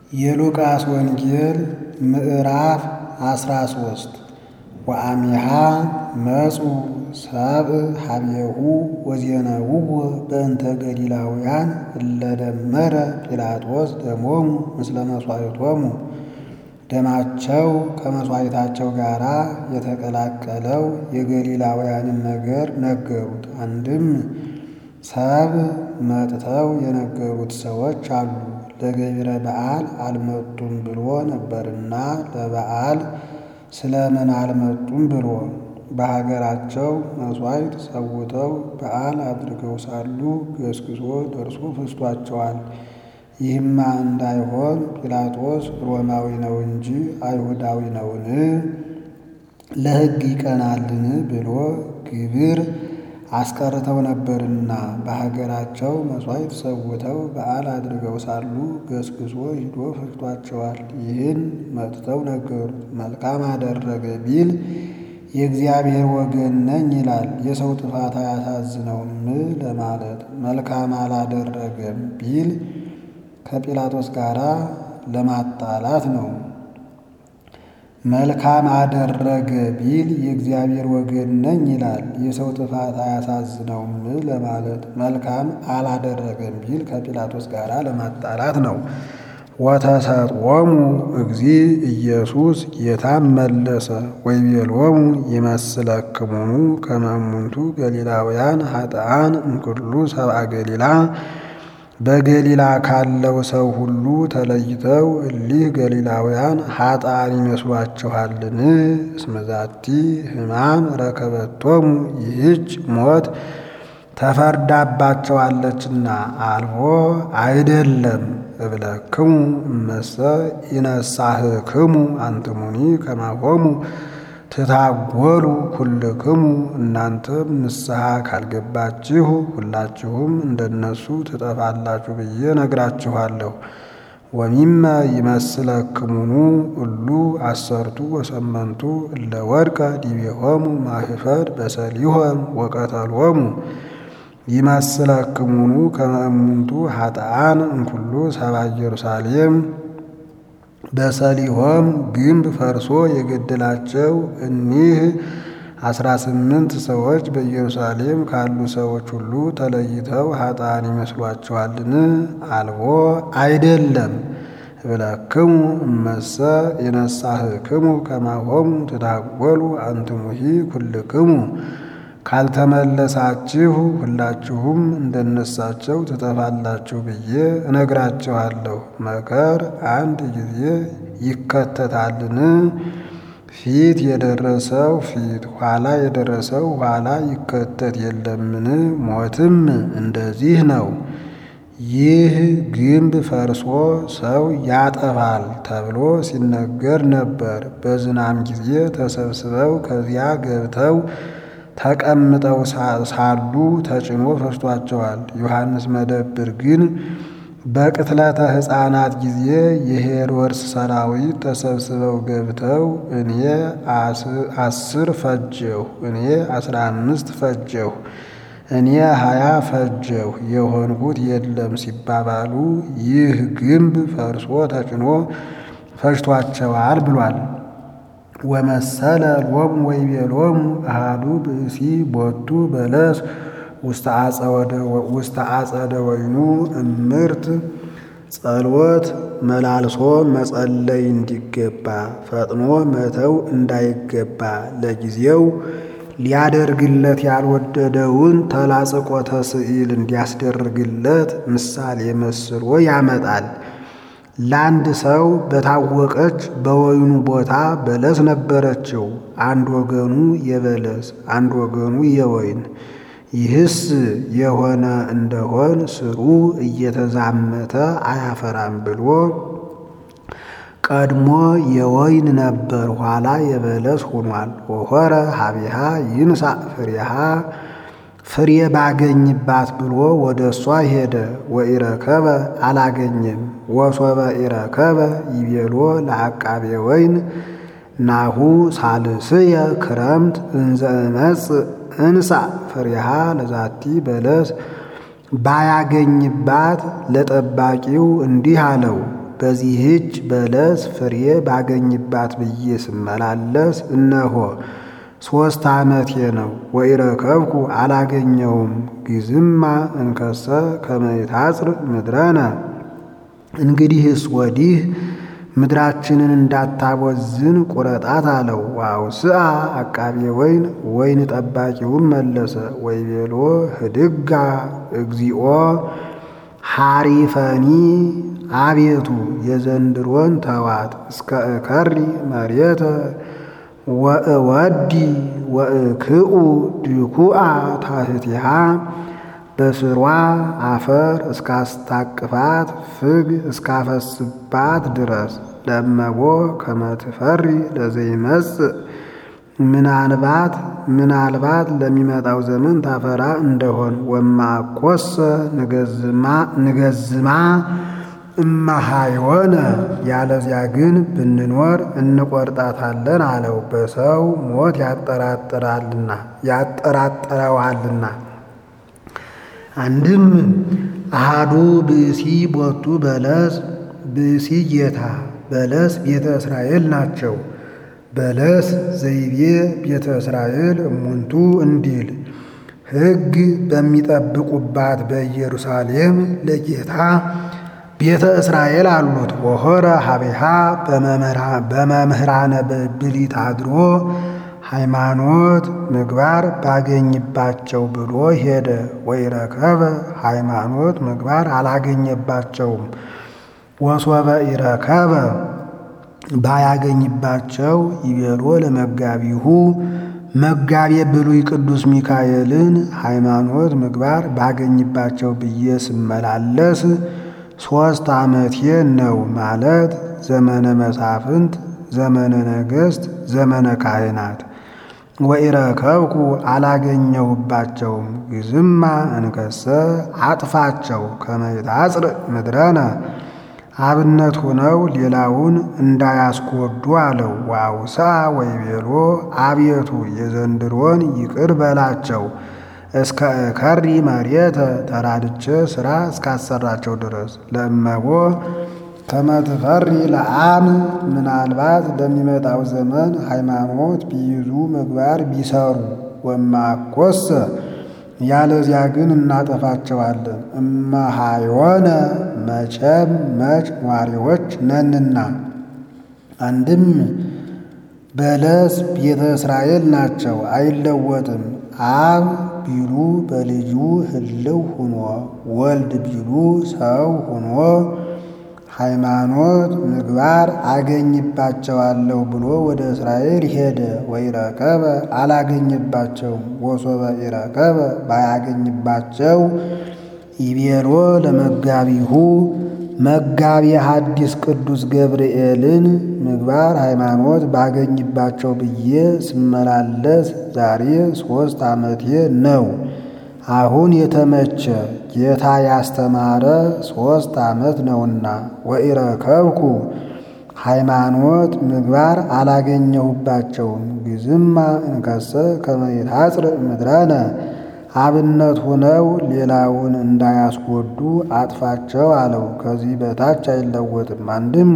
የሉቃስ ወንጌል ምዕራፍ አስራ ሶስት ወአሚሃ መጹ ሰብእ ሀቤሁ ወዜነውዎ በእንተ ገሊላውያን እለ ደመረ ጲላጦስ ደሞሙ ምስለ መሥዋዕቶሙ ደማቸው ከመሥዋዕታቸው ጋር የተቀላቀለው የገሊላውያንን ነገር ነገሩት። አንድም ሰብእ መጥተው የነገሩት ሰዎች አሉ። ለገቢረ በዓል አልመጡም ብሎ ነበርና ለበዓል ስለምን አልመጡም ብሎ በሀገራቸው መሥዋዕት ሰውተው በዓል አድርገው ሳሉ ገስግሶ ደርሶ ፈጅቷቸዋል። ይህማ እንዳይሆን ጲላጦስ ሮማዊ ነው እንጂ አይሁዳዊ ነውን? ለሕግ ይቀናልን? ብሎ ግብር አስቀርተው ነበርና በሀገራቸው መሥዋዕት ሰውተው በዓል አድርገው ሳሉ ገስግሶ ሂዶ ፈጅቷቸዋል። ይህን መጥተው ነገሩት። መልካም አደረገ ቢል የእግዚአብሔር ወገን ነኝ ይላል። የሰው ጥፋት አያሳዝነውም ለማለት መልካም አላደረገም ቢል ከጲላጦስ ጋር ለማጣላት ነው። መልካም አደረገ ቢል የእግዚአብሔር ወገን ነኝ ይላል። የሰው ጥፋት አያሳዝነውም ለማለት መልካም አላደረገም ቢል ከጲላጦስ ጋር ለማጣላት ነው። ወተሰጥዖሙ እግዚ ኢየሱስ ጌታም መለሰ ወይቤሎሙ ይመስለክሙኑ ከመ እሙንቱ ገሊላውያን ኃጥኣን እምኩሉ ሰብአ ገሊላ በገሊላ ካለው ሰው ሁሉ ተለይተው እሊህ ገሊላውያን ኃጥኣን ይመስሏችኋልን? እስመ ዛቲ ሕማም ረከበቶሙ ይህች ሞት ተፈርዳባቸዋለችና። አልቦ አይደለም እብለክሙ እመሰ ኢነሳህክሙ አንትሙኒ ከማሆሙ ትታጎሉ ኩልክሙ እናንተም ንስሐ ካልገባችሁ ሁላችሁም እንደነሱ ትጠፋላችሁ ብዬ ነግራችኋለሁ። ወሚመ ይመስለክሙኑ እሉ አሰርቱ ወሰመንቱ እለ ወድቀ ዲቤሆሙ ማህፈድ በሰሊሆም ወቀተሎሙ ይመስለክሙኑ ከመ እሙንቱ ኃጥኣን እምኩሉ ሰብአ ኢየሩሳሌም በሰሊሆም ግንብ ፈርሶ የገደላቸው እኒህ አስራ ስምንት ሰዎች በኢየሩሳሌም ካሉ ሰዎች ሁሉ ተለይተው ኃጥኣን ይመስሏችኋልን? አልቦ አይደለም እብለክሙ እመሰ የነሳህክሙ ከማሆሙ ትታጎሉ አንትሙሂ ኩልክሙ ካልተመለሳችሁ ሁላችሁም እንደነሳቸው ትጠፋላችሁ ብዬ እነግራችኋለሁ። መከር አንድ ጊዜ ይከተታልን? ፊት የደረሰው ፊት ኋላ የደረሰው ኋላ ይከተት የለምን? ሞትም እንደዚህ ነው። ይህ ግንብ ፈርሶ ሰው ያጠፋል ተብሎ ሲነገር ነበር። በዝናም ጊዜ ተሰብስበው ከዚያ ገብተው ተቀምጠው ሳሉ ተጭኖ ፈጅቷቸዋል። ዮሐንስ መደብር ግን በቅትለተ ሕፃናት ጊዜ የሄሮድስ ሰራዊት ተሰብስበው ገብተው እኔ አስር ፈጀሁ፣ እኔ አስራ አምስት ፈጀሁ፣ እኔ ሀያ ፈጀሁ የሆንሁት የለም ሲባባሉ ይህ ግንብ ፈርሶ ተጭኖ ፈጅቷቸዋል ብሏል። ወመሰለ ሎሙ ወይቤሎሙ አሃዱ ብእሲ ቦቱ በለስ ውስተ አጸደ ወይኑ እምርት ጸሎት መላልሶ መጸለይ እንዲገባ ፈጥኖ መተው እንዳይገባ ለጊዜው ሊያደርግለት ያልወደደውን ተላጽቆተ ስዕል እንዲያስደርግለት ምሳሌ መስሎ ያመጣል። ለአንድ ሰው በታወቀች በወይኑ ቦታ በለስ ነበረችው። አንድ ወገኑ የበለስ አንድ ወገኑ የወይን። ይህስ የሆነ እንደሆን ስሩ እየተዛመተ አያፈራም ብሎ ቀድሞ የወይን ነበር፣ ኋላ የበለስ ሆኗል። ወሆረ ሀቢሃ ይንሳ ፍሬሃ ፍሬ ባገኝባት ብሎ ወደ እሷ ሄደ። ወኢረከበ አላገኘም። ወሶበ ኢረከበ ይቤሎ ለአቃቤ ወይን ናሁ ሳልስየ ክረምት እንዘ እመጽእ እንሳ ፍሬሃ ለዛቲ በለስ ባያገኝባት ለጠባቂው እንዲህ አለው፣ በዚህች በለስ ፍሬ ባገኝባት ብዬ ስመላለስ እነሆ ሦስት ዓመቴ ነው። ወኢረከብኩ አላገኘውም። ጊዝማ እንከሰ ከመ ይታጽር ምድረነ እንግዲህስ ወዲህ ምድራችንን እንዳታቦዝን ቁረጣት አለው። ዋውስአ አቃቤ ወይን ወይን ጠባቂውም መለሰ ወይቤሎ ህድጋ እግዚኦ ሐሪፈኒ አቤቱ የዘንድሮን ተዋት እስከ እከሪ መሬተ ወእወዲ ወእክኡ ድኩአ ታህቲሃ በስሯ አፈር እስካስታቅፋት ፍግ እስካፈስባት ድረስ ለመቦ ከመትፈሪ ለዘይመጽእ ምናልባት ምናልባት ለሚመጣው ዘመን ታፈራ እንደሆን ወማኮሰ ንገዝማ እማሃይወነ ያለዚያ ግን ብንኖር እንቆርጣታለን አለው። በሰው ሞት ያጠራጥራልና ያጠራጥረዋልና። አንድም አሃዱ ብእሲ ቦቱ በለስ ብእሲ ጌታ በለስ ቤተ እስራኤል ናቸው። በለስ ዘይቤ ቤተ እስራኤል እሙንቱ እንዲል ሕግ በሚጠብቁባት በኢየሩሳሌም ለጌታ ቤተ እስራኤል አሉት። ወሆረ ሀቤሃ በመምህራነ ብሊት አድሮ ሃይማኖት ምግባር ባገኝባቸው ብሎ ሄደ። ወኢረከበ ሃይማኖት ምግባር አላገኘባቸውም። ወሶበ ኢረከበ ባያገኝባቸው ይቤሎ ለመጋቢሁ መጋቤ ብሉይ ቅዱስ ሚካኤልን ሃይማኖት ምግባር ባገኝባቸው ብዬ ስመላለስ ሦስት ዓመቴ ነው ማለት ዘመነ መሳፍንት፣ ዘመነ ነገሥት፣ ዘመነ ካህናት። ወኢረከብኩ አላገኘሁባቸውም። ግዝማ እንከሰ አጥፋቸው ከመ ይታጽር ምድረነ አብነት ሆነው ሌላውን እንዳያስጎዱ አለው። ዋውሳ ወይቤሎ አቤቱ የዘንድሮን ይቅር በላቸው እስከ እከሪ መሬተ ተራድቼ ሥራ እስካሰራቸው ድረስ ለእመቦ ከመትፈሪ ለአም ምናልባት ለሚመጣው ዘመን ሃይማኖት ቢይዙ ምግባር ቢሰሩ ወማኮሰ ያለዚያ ግን እናጠፋቸዋለን። እመሃዮነ መቼም መች ኗሪዎች ነንና። አንድም በለስ ቤተ እስራኤል ናቸው፣ አይለወጥም። አብ ቢሉ በልጁ ህልው ሁኖ ወልድ ቢሉ ሰው ሁኖ ሃይማኖት ምግባር አገኝባቸዋለሁ ብሎ ወደ እስራኤል ሄደ። ወኢረከበ አላገኘባቸውም። ወሶበ ኢረከበ ባያገኝባቸው ይቤሎ ለመጋቢሁ መጋቢ ሐዲስ ቅዱስ ገብርኤልን ምግባር ሃይማኖት ባገኝባቸው ብዬ ስመላለስ ዛሬ ሦስት ዓመቴ ነው። አሁን የተመቸ ጌታ ያስተማረ ሦስት ዓመት ነውና። ወኢረከብኩ ሃይማኖት ምግባር አላገኘሁባቸውም። ግዝማ እንከሰ ከመ ይታጽር ምድረነ አብነት ሆነው ሌላውን እንዳያስጎዱ አጥፋቸው አለው። ከዚህ በታች አይለወጥም። አንድም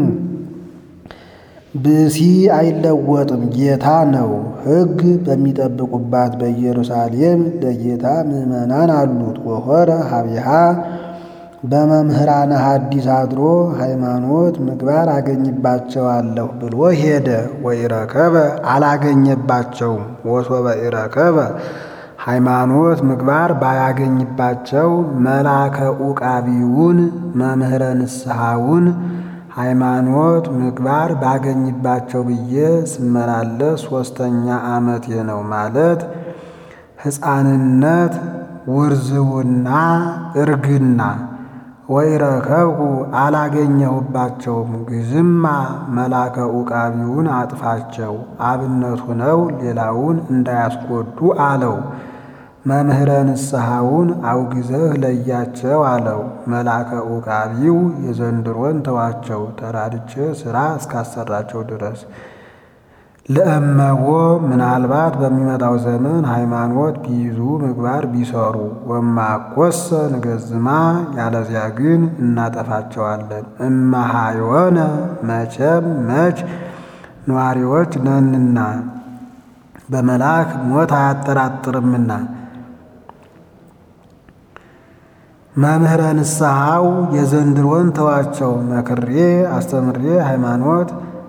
ብእሲ አይለወጥም፣ ጌታ ነው። ሕግ በሚጠብቁባት በኢየሩሳሌም ለጌታ ምዕመናን አሉት። ወሆረ ሀቢሃ በመምህራነ ሐዲስ አድሮ ሃይማኖት ምግባር አገኝባቸዋለሁ ብሎ ሄደ። ወኢረከበ አላገኘባቸውም። ወሶበ ኢረከበ ሃይማኖት ምግባር ባያገኝባቸው መላከ ዑቃቢውን መምህረ ንስሐውን ሃይማኖት ምግባር ባገኝባቸው ብዬ ስመላለስ ሦስተኛ ዓመቴ ነው ማለት ሕፃንነት፣ ውርዝውና እርግና። ወኢረከብኩ አላገኘሁባቸውም። ግዝማ መላከ ዑቃቢውን አጥፋቸው አብነት ሆነው ሌላውን እንዳያስጎዱ አለው። መምህረ ንስሐውን አውግዘህ ለያቸው አለው። መላከ ዑቃቢው የዘንድሮን ተዋቸው ተራድቼ ሥራ እስካሰራቸው ድረስ ለእመዎ ምናልባት በሚመጣው ዘመን ሃይማኖት ቢይዙ ምግባር ቢሰሩ ወማኮሰ ንገዝማ ያለዚያ ግን እናጠፋቸዋለን። እመሃዮነ መቼም መች ነዋሪዎች ነንና በመልአክ ሞት አያጠራጥርምና። መምህረ ንስሐው የዘንድሮን ተዋቸው መክሬ አስተምሬ ሃይማኖት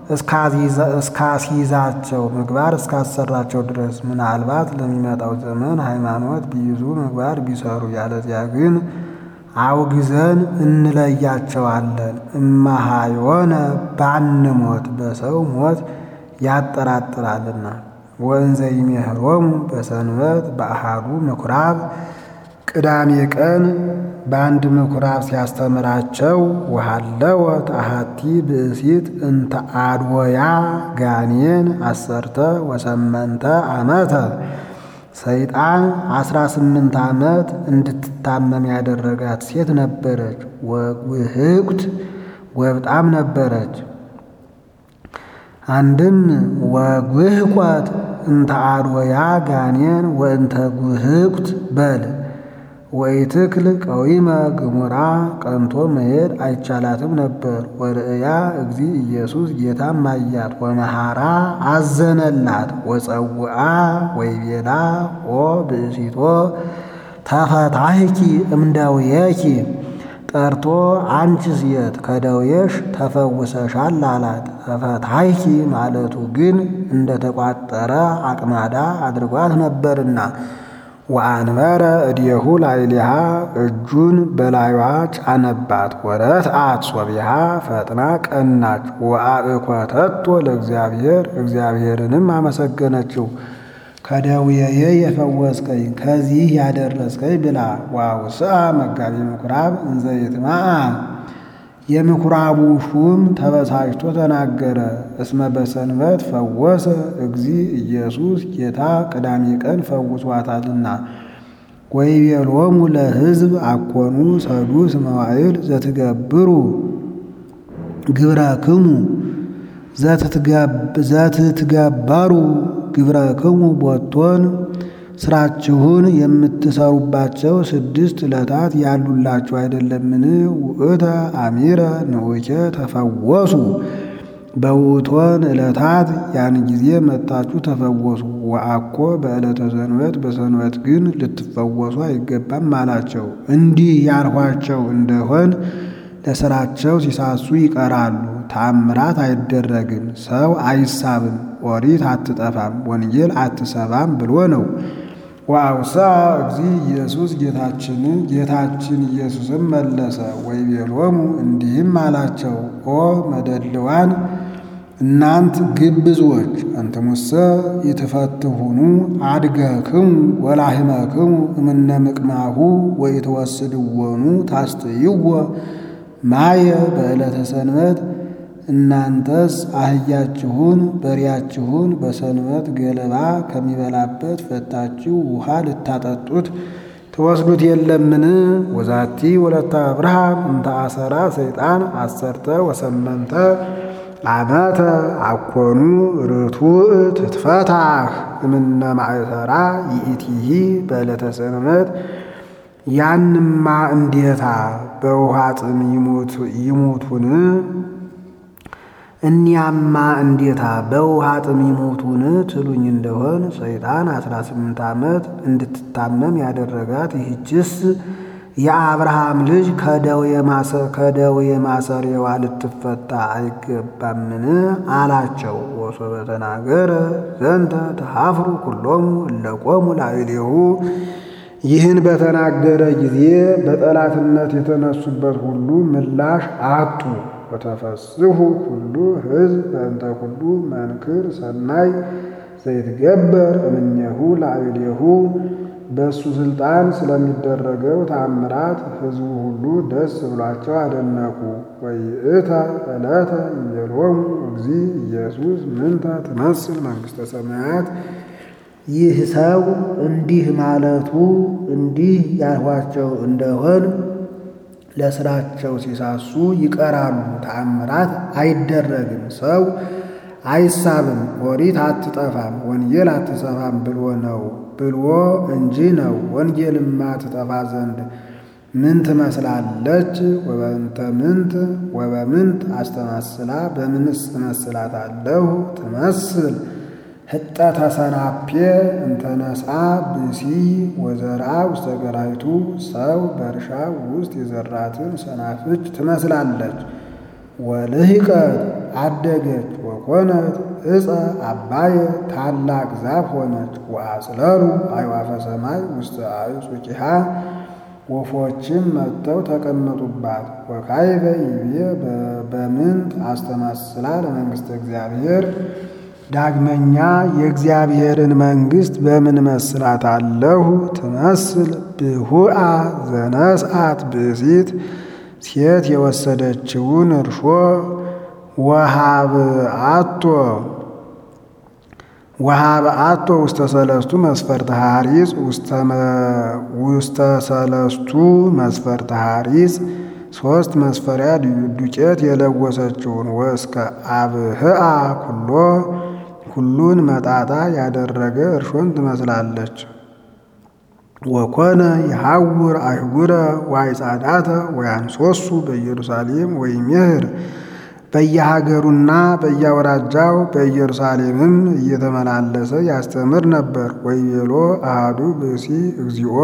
እስካስይዛቸው ምግባር እስካሰራቸው ድረስ ምናልባት ለሚመጣው ዘመን ሃይማኖት ቢይዙ ምግባር ቢሰሩ ያለዚያ ግን አውግዘን እንለያቸዋለን። እመሃዮነ ባንሞት በሰው ሞት ያጠራጥራልና። ወእንዘ ይሜህሮሙ በሰንበት በአሃዱ ምኩራብ ቅዳሜ ቀን በአንድ ምኩራብ ሲያስተምራቸው ወሃለወት አሐቲ ብእሲት እንተ አድወያ ጋኔን አሰርተ ወሰመንተ ዓመተ ሰይጣን አስራ ስምንት ዓመት እንድትታመም ያደረጋት ሴት ነበረች። ወጉህቁት ወብጣም ነበረች። አንድም ወጉህቋት እንተ አድወያ ጋኔን ወእንተ ጉህቁት በል ወኢትክል ቀዊመ ግሙራ ቀንቶ መሄድ አይቻላትም ነበር። ወርእያ እግዚ ኢየሱስ ጌታም አያት ወመሃራ አዘነላት ወፀውአ ወይቤላ ኦ ብእሲቶ ተፈታህኪ እምደውየኪ ጠርቶ አንቺ ሴት ከደውየሽ ተፈውሰሻል አላት። ተፈታህኪ ማለቱ ግን እንደተቋጠረ አቅማዳ አድርጓት ነበርና ወአንበረ እዴሁ ላዕሌሃ እጁን በላዩዋ ጫነባት። ወረትአት ሶቢሃ ፈጥና ቀናች። ወአእኮተቶ ለእግዚአብሔር እግዚአብሔርንም አመሰገነችው። ከደዌዬ የፈወስከኝ ከዚህ ያደረስከኝ ብላ ዋውስአ መጋቢ ምኩራብ እንዘ ይትማዓ የምኩራቡ ሹም ተበሳጭቶ ተናገረ። እስመ በሰንበት ፈወሰ እግዚ ኢየሱስ ጌታ ቅዳሜ ቀን ፈውሷታልና። ወይቤሎሙ ለሕዝብ አኮኑ ሰዱስ መዋዕል ዘትገብሩ ግብረክሙ ዘትትገበሩ ግብረክሙ ቦቶን ስራችሁን የምትሰሩባቸው ስድስት ዕለታት ያሉላችሁ አይደለምን? ውእተ አሚረ ንዑኬ ተፈወሱ በውእቶን ዕለታት ያን ጊዜ መጣችሁ ተፈወሱ። ወአኮ በዕለተ ሰንበት በሰንበት ግን ልትፈወሱ አይገባም አላቸው። እንዲህ ያልኋቸው እንደሆን ለስራቸው ሲሳሱ ይቀራሉ። ተአምራት አይደረግም፣ ሰው አይሳብም፣ ኦሪት አትጠፋም፣ ወንጌል አትሰባም ብሎ ነው። ወአውሳ እግዚ ኢየሱስ ጌታችንን ጌታችን ኢየሱስም መለሰ ወይቤሎሙ እንዲህም አላቸው፣ ኦ መደልዋን እናንት ግብዞች አንትሙሰ ይትፈትሁኑ አድገክሙ ወላህመክሙ እምነ ምቅማሁ ወይትወስድዎኑ ታስጥይዎ ማየ በዕለተ ሰንበት እናንተስ አህያችሁን በሬያችሁን በሰንበት ገለባ ከሚበላበት ፈታችሁ ውሃ ልታጠጡት ትወስዱት የለምን? ወዛቲ ወለተ አብርሃም እንተ አሰራ ሰይጣን አሰርተ ወሰመንተ ዓመተ አኮኑ ርቱዕ ትትፈታህ እምነ ማእሰራ ይእቲሂ በዕለተ ሰንበት ያንማ እንዴታ በውሃ ጥም ይሙቱን? እኒያማ እንዴታ በውሃ ጥም ይሞቱን ትሉኝ እንደሆን ሰይጣን አስራ ስምንት ዓመት እንድትታመም ያደረጋት ይህችስ የአብርሃም ልጅ ከደዌ ማሰሪያዋ ልትፈታ አይገባምን? አላቸው። ወሶበ ተናገረ ዘንተ ተሃፍሩ ኩሎሙ እለቆሙ ላዕሌሁ ይህን በተናገረ ጊዜ በጠላትነት የተነሱበት ሁሉ ምላሽ አጡ። ወተፈስሑ ኩሉ ሕዝብ በእንተ ኩሉ መንክር ሰናይ ዘይትገበር እምኔሁ ላዕሌሁ በእሱ ሥልጣን ስለሚደረገው ተአምራት ሕዝቡ ሁሉ ደስ ብሏቸው አደነቁ። ወይእተ ዕለተ ይቤሎሙ እግዚ ኢየሱስ ምንተ ትመስል መንግሥተ ሰማያት ይህ ሰው እንዲህ ማለቱ እንዲህ ያልኋቸው እንደሆን ለስራቸው ሲሳሱ ይቀራሉ፣ ተአምራት አይደረግም። ሰው አይሳብም፣ ኦሪት አትጠፋም፣ ወንጌል አትጠፋም ብሎ ነው ብሎ እንጂ ነው። ወንጌልማ ትጠፋ ዘንድ ምን ትመስላለች? ወበእንተ ምንት ወበምንት አስተማስላ በምንስ እመስላታለሁ? ትመስል ህጠተ ሰናፔ እንተነስአ ብሲ ወዘርአ ውስተ ገራይቱ ሰው በእርሻ ውስጥ የዘራትን ሰናፍጭ ትመስላለች። ወልህቀት አደገች ወኮነት ዕፀ አባየ ታላቅ ዛፍ ሆነች። ወአጽለሉ አዕዋፈ ሰማይ ውስተ አዕጹቂሃ ወፎችም መጥተው ተቀመጡባት። ወካዕበ ይቤ በምንት አስተማስላ ለመንግሥተ እግዚአብሔር ዳግመኛ የእግዚአብሔርን መንግሥት በምን መስላታለሁ? ትመስል ብሁአ ዘነስአት ብእሲት ሴት የወሰደችውን እርሾ ወሃብአቶ ወሃብአቶ ውስተ ሰለስቱ መስፈርተ ሐሪጽ ውስተ ሰለስቱ መስፈርተ ሐሪጽ ሶስት መስፈሪያ ዱቄት የለወሰችውን ወእስከ አብህአ ኩሎ ሁሉን መጣጣ ያደረገ እርሾን ትመስላለች። ወኮነ የሐውር አይጉረ ዋይጻዳተ ወያንሶሱ በኢየሩሳሌም ወይሜህር በየሀገሩና በየአውራጃው በኢየሩሳሌምም እየተመላለሰ ያስተምር ነበር። ወይቤሎ አሃዱ ብእሲ እግዚኦ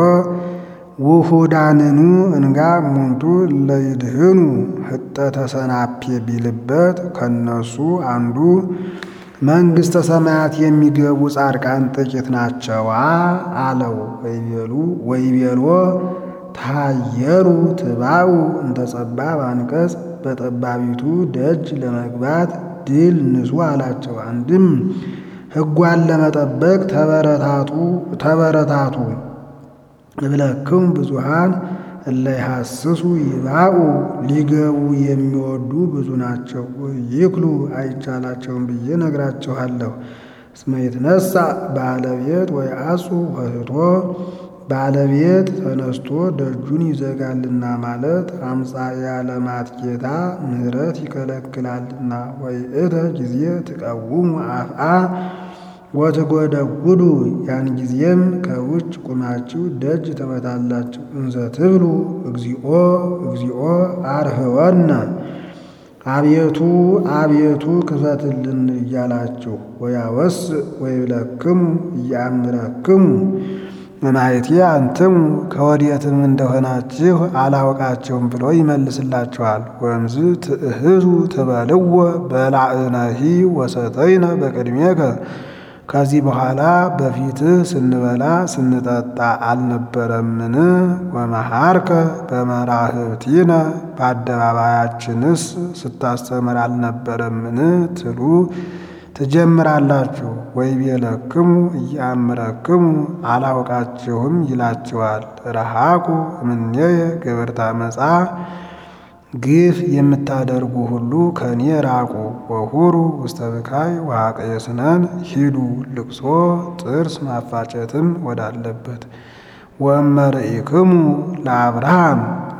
ውሁዳንኑ እንጋ እሙንቱ ለይድህኑ ህጠተ ሰናፔ ቢልበት ከነሱ አንዱ መንግሥተ ሰማያት የሚገቡ ጻድቃን ጥቂት ናቸዋ አለው። ወይቤሉ ወይቤሎ ታየሩ ትባኡ እንተ ጸባብ አንቀጽ በጠባቢቱ ደጅ ለመግባት ድል ንሱ አላቸው። አንድም ሕጓን ለመጠበቅ ተበረታቱ ተበረታቱ እብለክሙ ብዙሃን እለ ይሐስሱ ይባኡ ሊገቡ የሚወዱ ብዙ ናቸው። ይክሉ አይቻላቸውም ብዬ ነግራችኋለሁ። እስመ ይትነሣ ባለቤት ወይ አጹ ወህቶ ባለቤት ተነስቶ ደጁን ይዘጋልና ማለት አምፃ የዓለማት ጌታ ምሕረት ይከለክላልና። ወይ እተ ጊዜ ትቀውሙ አፍአ ወትጎደጉዱ ያን ጊዜም ከውጭ ቁማችሁ ደጅ ትመታላችሁ። እንዘ ትብሉ እግዚኦ እግዚኦ አርህወነ አቤቱ አቤቱ ክፈትልን እያላችሁ ወያወስ ወይብለክሙ እያምረክሙ መማየቴ አንትሙ ከወዴትም እንደሆናችሁ አላውቃቸውም ብሎ ይመልስላችኋል። ወእምዝ ትእህዙ ትበልዎ በላዕነሂ ወሰተይነ በቅድሜከ ከዚህ በኋላ በፊትህ ስንበላ ስንጠጣ አልነበረምን? ወመሃርከ በመራህብቲነ በአደባባያችንስ ስታስተምር አልነበረምን? ትሉ ትጀምራላችሁ። ወይቤለክሙ እያምረክሙ አላውቃችሁም ይላችኋል። ረሃቁ እምኔየ ግብርተ አመፃ ግፍ የምታደርጉ ሁሉ ከእኔ ራቁ። ወሁሩ ውስተ ብካይ ወሐቀየስነን ሂዱ ልቅሶ ጥርስ ማፋጨትም ወዳለበት ወእመርኢክሙ ለአብርሃም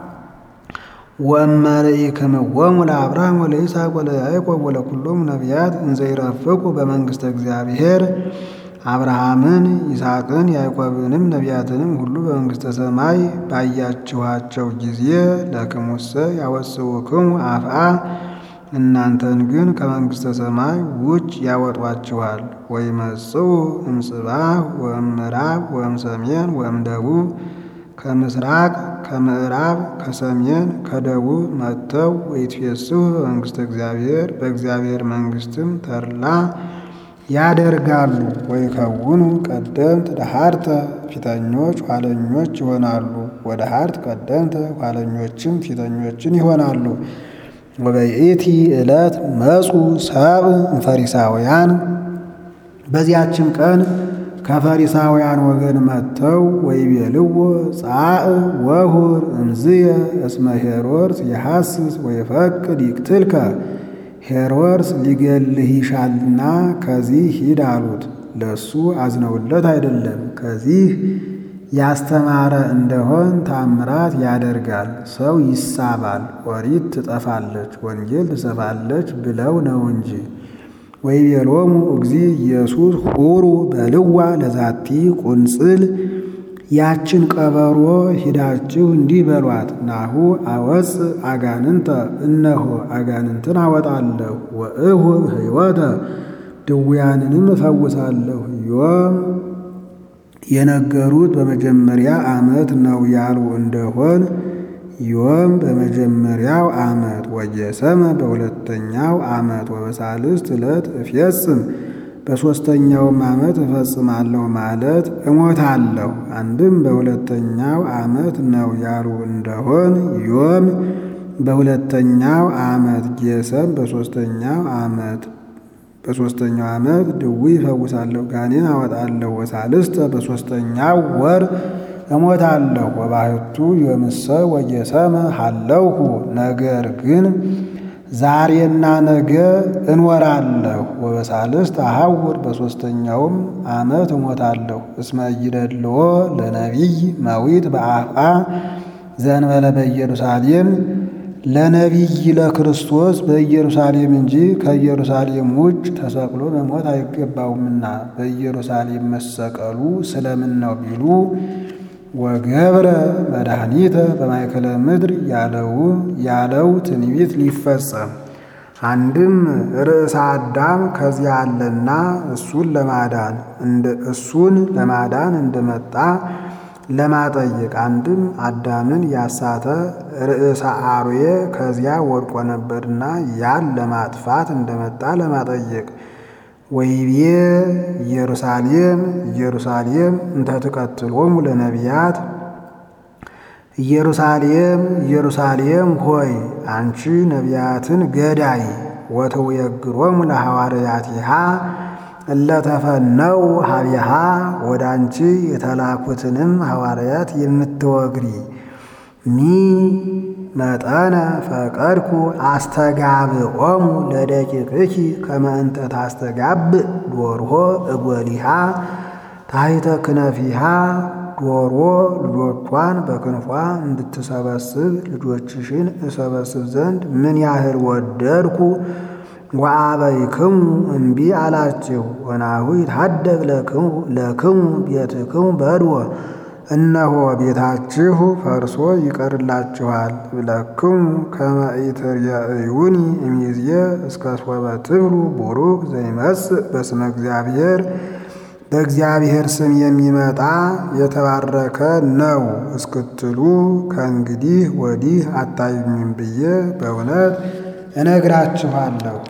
ወእመርኢክምዎሙ ለአብርሃም ወለይስሐቅ ወለያዕቆብ ወለኩሎሙ ነቢያት እንዘ ይረፍቁ በመንግሥተ እግዚአብሔር አብርሃምን ይስሐቅን ያዕቆብንም ነቢያትንም ሁሉ በመንግሥተ ሰማይ ባያችኋቸው ጊዜ ለክሙሰ ያወጽኡክሙ አፍአ እናንተን ግን ከመንግሥተ ሰማይ ውጭ ያወጧችኋል። ወይመጽኡ እምጽባሕ ወእምዕራብ ወእምሰሜን ወእምደቡብ ከምስራቅ ከምዕራብ ከሰሜን ከደቡብ መጥተው ወይትፌስሑ በመንግሥተ እግዚአብሔር በእግዚአብሔር መንግሥትም ተድላ ያደርጋሉ። ወይከውኑ ቀደምት ደሃርተ ፊተኞች ኋለኞች ይሆናሉ። ወደ ሀርት ቀደምተ ኋለኞችም ፊተኞችን ይሆናሉ። ወበይእቲ ዕለት መጹ ሰብእ እምፈሪሳውያን በዚያችም ቀን ከፈሪሳውያን ወገን መጥተው ወይቤልዎ ጻእ ወሁር እምዝየ እስመ ሄሮድስ የሐስስ ወይፈቅድ ይቅትልከ ሄሮድስ ሊገልህ ይሻልና ከዚህ ሂድ አሉት። ለሱ አዝነውለት አይደለም፣ ከዚህ ያስተማረ እንደሆን ታምራት ያደርጋል፣ ሰው ይሳባል፣ ኦሪት ትጠፋለች፣ ወንጌል ትሰፋለች ብለው ነው እንጂ። ወይቤሎሙ እግዚ ኢየሱስ ሑሩ በልዋ ለዛቲ ቁንጽል ያችን ቀበሮ ሂዳችሁ እንዲህ በሏት፣ ናሁ አወፅ አጋንንተ እነሆ አጋንንትን አወጣለሁ፣ ወእሁብ ሕይወተ ድውያንንም እፈውሳለሁ። ዮም የነገሩት በመጀመሪያ ዓመት ነው ያሉ እንደሆን ዮም በመጀመሪያው ዓመት ወየሰመ በሁለተኛው ዓመት ወበሳልስት ዕለት እፌጽም በሦስተኛውም ዓመት እፈጽማለሁ ማለት እሞታለሁ። አንድም በሁለተኛው ዓመት ነው ያሉ እንደሆን ዮም በሁለተኛው ዓመት ጌሰም በሦስተኛው ዓመት በሦስተኛው ዓመት ድዊ እፈውሳለሁ፣ ጋኔን አወጣለሁ። ወሳልስተ በሦስተኛው ወር እሞታለሁ። ወባሕቱ ዮምሰ ወጌሰመ ሀለውሁ ነገር ግን ዛሬና ነገ እንወራለሁ። ወበሳልስት አሐውር በሦስተኛውም ዓመት እሞታለሁ። እስመ ኢይደልዎ ለነቢይ መዊት በአፍአ ዘእንበለ በኢየሩሳሌም ለነቢይ ለክርስቶስ በኢየሩሳሌም እንጂ ከኢየሩሳሌም ውጭ ተሰቅሎ መሞት አይገባውምና በኢየሩሳሌም መሰቀሉ ስለምን ነው ቢሉ ወገብረ መድኃኒተ በማእከለ ምድር ያለው ትንቢት ሊፈጸም አንድም ርዕሰ አዳም ከዚያ አለና እሱን ለማዳን እሱን ለማዳን እንደመጣ ለማጠየቅ አንድም አዳምን ያሳተ ርዕሰ አርዌ ከዚያ ወድቆ ነበርና ያን ለማጥፋት እንደመጣ ለማጠየቅ ወይቤ ኢየሩሳሌም ኢየሩሳሌም እንተ ትቀትሎሙ ለነቢያት ኢየሩሳሌም ኢየሩሳሌም ሆይ አንቺ ነቢያትን ገዳይ ወተውየግሮሙ ለሐዋርያቲሃ እለተፈነው ሀቢሃ ወደ አንቺ የተላኩትንም ሐዋርያት የምትወግሪ ሚ መጠነ ፈቀድኩ አስተጋብኦሙ ለደቂቅኪ ከመ እንተ ታስተጋብእ ዶርሆ እጎሊሃ ታሕተ ክነፊሃ ዶሮ ልጆቿን በክንፏ እንድትሰበስብ ልጆችሽን እሰበስብ ዘንድ ምን ያህል ወደድኩ። ወአበይክሙ እምቢ አላችሁ። ወናሁ ይትሐደግ ለክሙ ቤትክሙ በድወ እነሆ ቤታችሁ ፈርሶ ይቀርላችኋል። ብለክሙ ከመ ኢትርእዩኒ እምይእዜ እስከ ሶበ ትብሉ ቡሩክ ዘይመጽእ በስመ እግዚአብሔር በእግዚአብሔር ስም የሚመጣ የተባረከ ነው እስክትሉ ከእንግዲህ ወዲህ አታዩኝም ብዬ በእውነት እነግራችኋለሁ።